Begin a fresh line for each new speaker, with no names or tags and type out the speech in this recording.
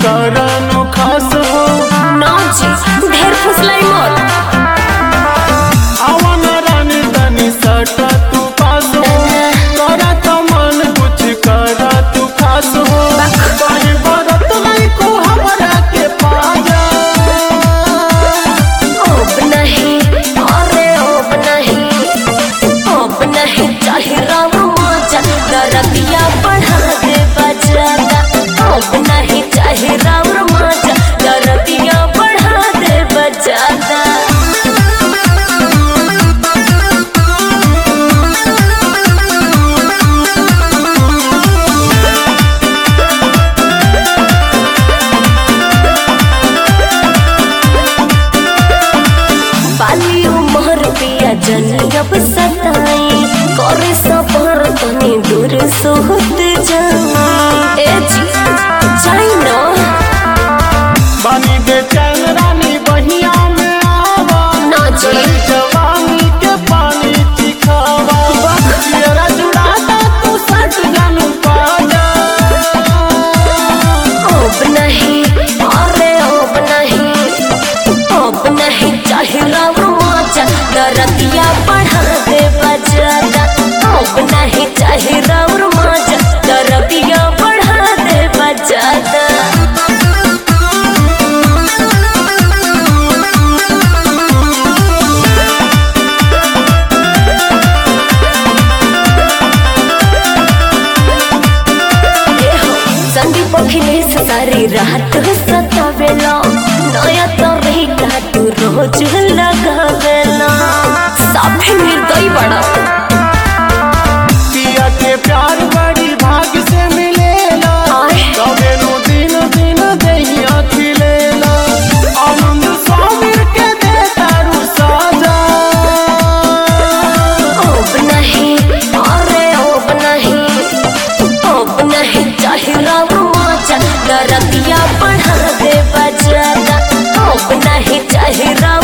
करनो खास हो
ना जी ढेर फुसलाई मत
आवन रानी तनी सटा तू पास हो करा तो मन कुछ करा तू खास हो कहीं बरत नहीं को हमरा के पाजा
अब नहीं अरे अब नहीं अब नहीं चाहे राम माचा दरदिया बढ़ा दे बजाता अब नहीं चाहे राम माचा दरदिया बढ़ा दे बजाता बाली उमर पिया जनी अब सताई करे सफर तनी दूर सोहत जाई ए जी जाई ना
बानी बेचैन रानी बहिया में आवा
ना जी
चली जवानी के पानी चिखावा तेरा जुड़ाता तू सट जानू पाजा
अब नहीं अरे अब नहीं अब नहीं चाहे राम माचा दरदिया बढ़ा दे बजाता अब नहीं चाहे राम माचा दरदिया बढ़ा दे बजाता संदीप अखिलेश सारी रात सतावेला नया तरीका तू रोज लगावेला साफे निर्दयी बड़ा
पिया के प्यार बड़ी भाग से मिलेला
आय।
कबे नु दिन दिन दहिया खिलेला आनंद स्वामी के दे तारू साजा
अब नहीं अरे अब नहीं अब नहीं चाहे राम माचा दरदिया बढ़ा दे बजाता अब नहीं चाहे राम